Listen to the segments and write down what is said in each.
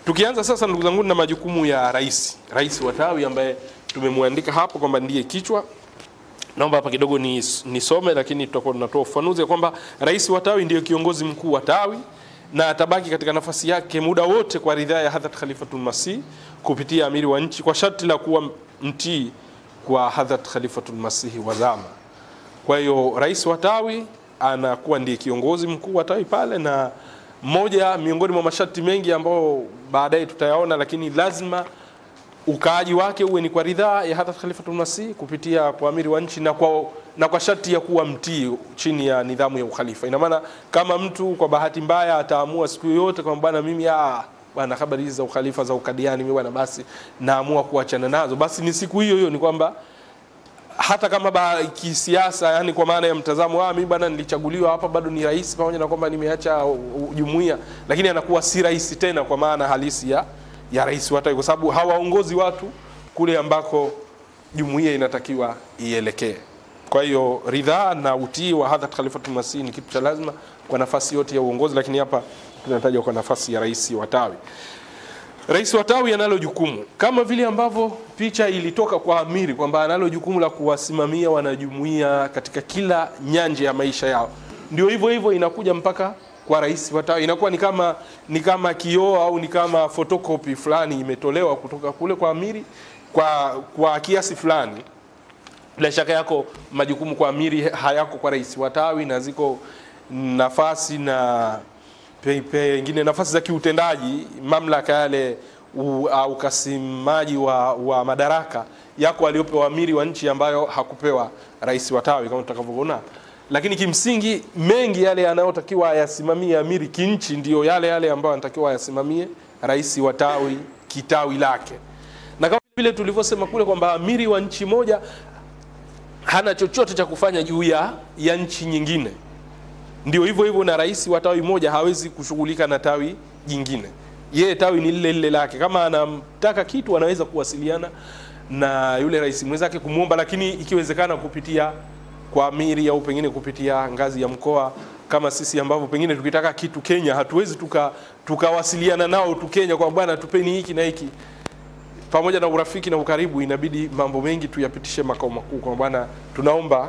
Tukianza sasa, ndugu zangu, na majukumu ya rais, rais wa tawi ambaye tumemwandika hapo kwamba ndiye kichwa naomba hapa kidogo nisome ni lakini tutakuwa tunatoa ufafanuzi kwamba rais wa tawi ndiyo kiongozi mkuu wa tawi na atabaki katika nafasi yake muda wote kwa ridhaa ya Hadhrat Khalifatul Masih kupitia amiri wa nchi kwa sharti la kuwa mtii kwa Hadhrat Khalifatul Masih wa zama. Kwa hiyo rais wa tawi anakuwa ndiye kiongozi mkuu wa tawi pale, na mmoja miongoni mwa masharti mengi ambayo baadaye tutayaona, lakini lazima ukaaji wake uwe ni kwa ridhaa ya Hadhrat Khalifatul Masih kupitia kwa amiri wa nchi na kwa, na kwa sharti ya kuwa mtii chini ya nidhamu ya ukhalifa. Ina maana kama mtu kwa bahati mbaya ataamua siku yoyote kwamba bwana, mimi ah, bwana, habari hizi za ukhalifa za ukadiani mimi bwana, basi naamua kuachana nazo, basi ni siku hiyo hiyo, ni kwamba hata kama ba, kisiasa, yani kwa maana ya mtazamo, ah, mimi bwana nilichaguliwa hapa, bado ni rais, pamoja na kwamba nimeacha jumuiya, lakini anakuwa si rais tena kwa maana halisi ya ya rais wa tawi, kwa sababu hawaongozi watu kule ambako jumuiya inatakiwa ielekee. Kwa hiyo ridhaa na utii wa Hadhrat Khalifatul Masih ni kitu cha lazima kwa nafasi yote ya uongozi, lakini hapa tunataja kwa nafasi ya rais wa tawi. Rais wa tawi analo jukumu kama vile ambavyo picha ilitoka kwa amiri kwamba analo jukumu la kuwasimamia wanajumuiya katika kila nyanja ya maisha yao, ndio hivyo hivyo inakuja mpaka kwa rais wa tawi inakuwa ni kama ni kama kioo au ni kama photocopy fulani imetolewa kutoka kule kwa amiri kwa kwa kiasi fulani. Bila shaka yako majukumu kwa amiri hayako kwa rais wa tawi, na ziko nafasi na pengine nafasi za kiutendaji, mamlaka yale ukasimaji wa, wa madaraka yako aliyopewa amiri wa nchi ambayo hakupewa rais wa tawi kama tutakavyoona lakini kimsingi mengi yale yanayotakiwa ayasimamie amiri kinchi ndiyo yale yale ambayo anatakiwa ayasimamie rais wa tawi kitawi lake, na kama vile tulivyosema kule kwamba amiri wa nchi moja hana chochote cha kufanya juu ya, ya nchi nyingine, ndio hivyo hivyo na rais wa tawi moja hawezi kushughulika na tawi jingine. Yeye tawi ni lile lile lake. Kama anamtaka kitu anaweza kuwasiliana na yule rais mwenzake kumwomba, lakini ikiwezekana kupitia kwa amiri au pengine kupitia ngazi ya mkoa, kama sisi ambavyo pengine tukitaka kitu Kenya hatuwezi tukawasiliana tuka nao tu Kenya kwa bwana, tupeni hiki na hiki. Pamoja na urafiki na ukaribu, inabidi mambo mengi tuyapitishe makao makuu, kwa bwana, tunaomba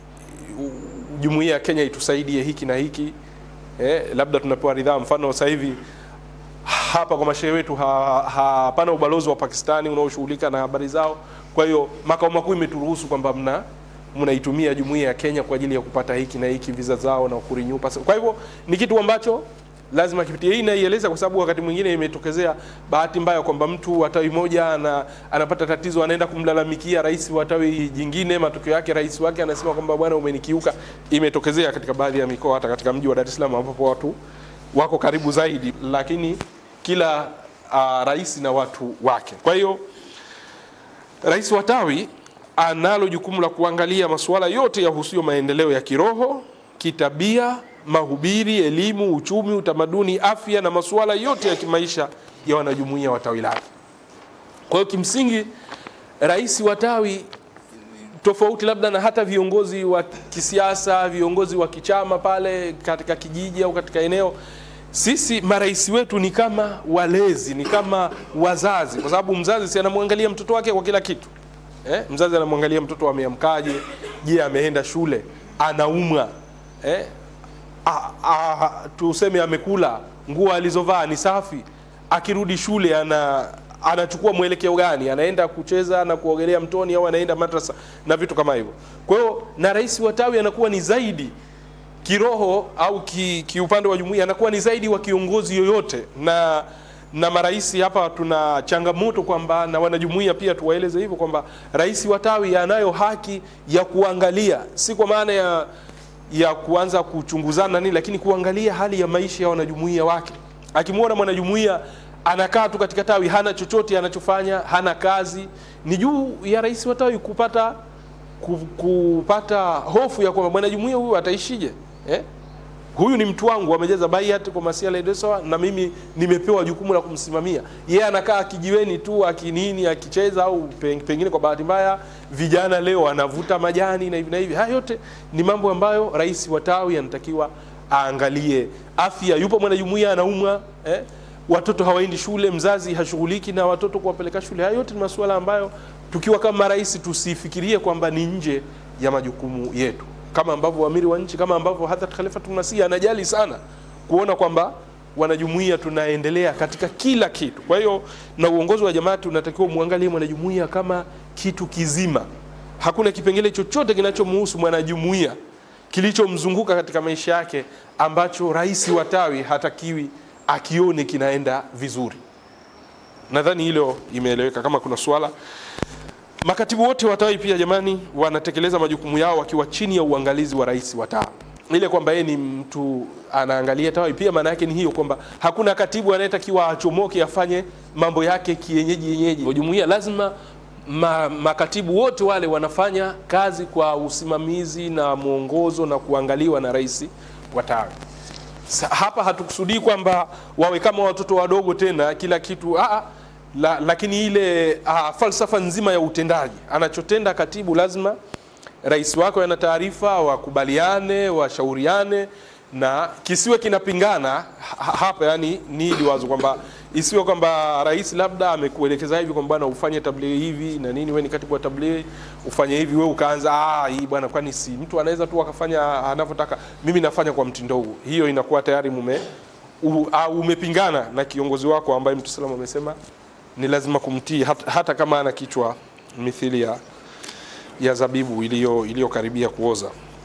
jumuiya ya Kenya itusaidie hiki na hiki eh, labda tunapewa ridhaa. Mfano sasa hivi hapa kwa mashehe wetu hapana ha, ubalozi wa Pakistani unaoshughulika na habari zao, kwa hiyo makao makuu imeturuhusu kwamba mna mnaitumia jumuiya ya Kenya kwa ajili ya kupata hiki na hiki visa zao na kurenew passport. Kwa hivyo ni kitu ambacho lazima kipitie. Hii naieleza kwa sababu wakati mwingine imetokezea bahati mbaya kwamba mtu wa tawi moja ana, anapata tatizo, anaenda kumlalamikia rais wa tawi jingine, matokeo yake rais wake anasema kwamba bwana, umenikiuka. Imetokezea katika baadhi ya mikoa, hata katika mji wa Dar es Salaam ambapo watu wako karibu zaidi, lakini kila uh, rais na watu wake. Kwa hiyo rais wa tawi analo jukumu la kuangalia masuala yote yahusuyo maendeleo ya kiroho, kitabia, mahubiri, elimu, uchumi, utamaduni, afya na masuala yote ya kimaisha ya wanajumuiya wa tawi lake. Kwa hiyo kimsingi, rais wa tawi tofauti labda na hata viongozi wa kisiasa, viongozi wa kichama pale katika kijiji au katika eneo, sisi marais wetu ni kama walezi, ni kama wazazi, kwa sababu mzazi si anamwangalia mtoto wake kwa kila kitu Eh, mzazi anamwangalia mtoto ameamkaje, je, ameenda shule, anaumwa eh, a, a, tuseme amekula, nguo alizovaa ni safi, akirudi shule ana anachukua mwelekeo gani, anaenda kucheza na kuogelea mtoni au anaenda madrasa na vitu kama hivyo. Kwa hiyo na rais wa tawi anakuwa ni zaidi kiroho au kiupande ki wa jumuiya, anakuwa ni zaidi wa kiongozi yoyote na na marais hapa tuna changamoto kwamba na wanajumuiya pia tuwaeleze hivyo kwamba rais wa tawi anayo haki ya kuangalia, si kwa maana ya ya kuanza kuchunguzana nini, lakini kuangalia hali ya maisha ya wanajumuiya wake. Akimwona mwanajumuiya anakaa tu katika tawi, hana chochote anachofanya, hana kazi, ni juu ya rais wa tawi kupata kupata hofu ya kwamba mwanajumuiya huyu ataishije eh? huyu ni mtu wangu, amejaza baiat kwa masiala ya na mimi nimepewa jukumu la kumsimamia yeye. Anakaa kijiweni tu akinini akicheza, au pengine kwa bahati mbaya vijana leo anavuta majani na hivi na hivi. Haya yote ni mambo ambayo rais wa tawi anatakiwa aangalie. Afya, yupo mwanajumuiya anaumwa eh? watoto hawaendi shule, mzazi hashughuliki na watoto kuwapeleka shule. Haya yote ni masuala ambayo tukiwa kama rais tusifikirie kwamba ni nje ya majukumu yetu, kama ambavyo amiri wa nchi, kama ambavyo Hadhrat Khalifatul Masih anajali sana kuona kwamba wanajumuiya tunaendelea katika kila kitu. Kwa hiyo na uongozi wa Jamaati unatakiwa muangalie mwanajumuiya kama kitu kizima. Hakuna kipengele chochote kinachomhusu mwanajumuiya kilichomzunguka katika maisha yake ambacho rais wa tawi hatakiwi akione kinaenda vizuri. Nadhani hilo imeeleweka. Kama kuna swala, makatibu wote wa tawi pia jamani, wanatekeleza majukumu yao wakiwa chini ya uangalizi wa rais wa tawi ile kwamba yeye ni mtu anaangalia tawi, pia maana yake ni hiyo kwamba hakuna katibu anayetakiwa achomoke afanye mambo yake kienyeji yenyeji. Jumuiya lazima ma, makatibu wote wale wanafanya kazi kwa usimamizi na mwongozo na kuangaliwa na rais wa tawi. Sa, hapa hatukusudii kwamba wawe kama watoto wadogo tena kila kitu aa, la, lakini ile aa, falsafa nzima ya utendaji anachotenda katibu lazima rais wako ana taarifa, wakubaliane, washauriane na kisiwe kinapingana ha- hapa. Yani ni hili wazo kwamba isiwe kwamba rais labda amekuelekeza hivi kwamba bwana ufanye tablighi hivi na nini, wewe ni katibu wa tablighi ufanye hivi, wewe ukaanza ah, hii bwana, kwani si mtu anaweza tu akafanya anavyotaka, mimi nafanya kwa mtindo huu. Hiyo inakuwa tayari mume u, a, umepingana na kiongozi wako ambaye Mtume sallam amesema ni lazima kumtii hata, hata kama ana kichwa mithili ya ya zabibu iliyo iliyokaribia kuoza.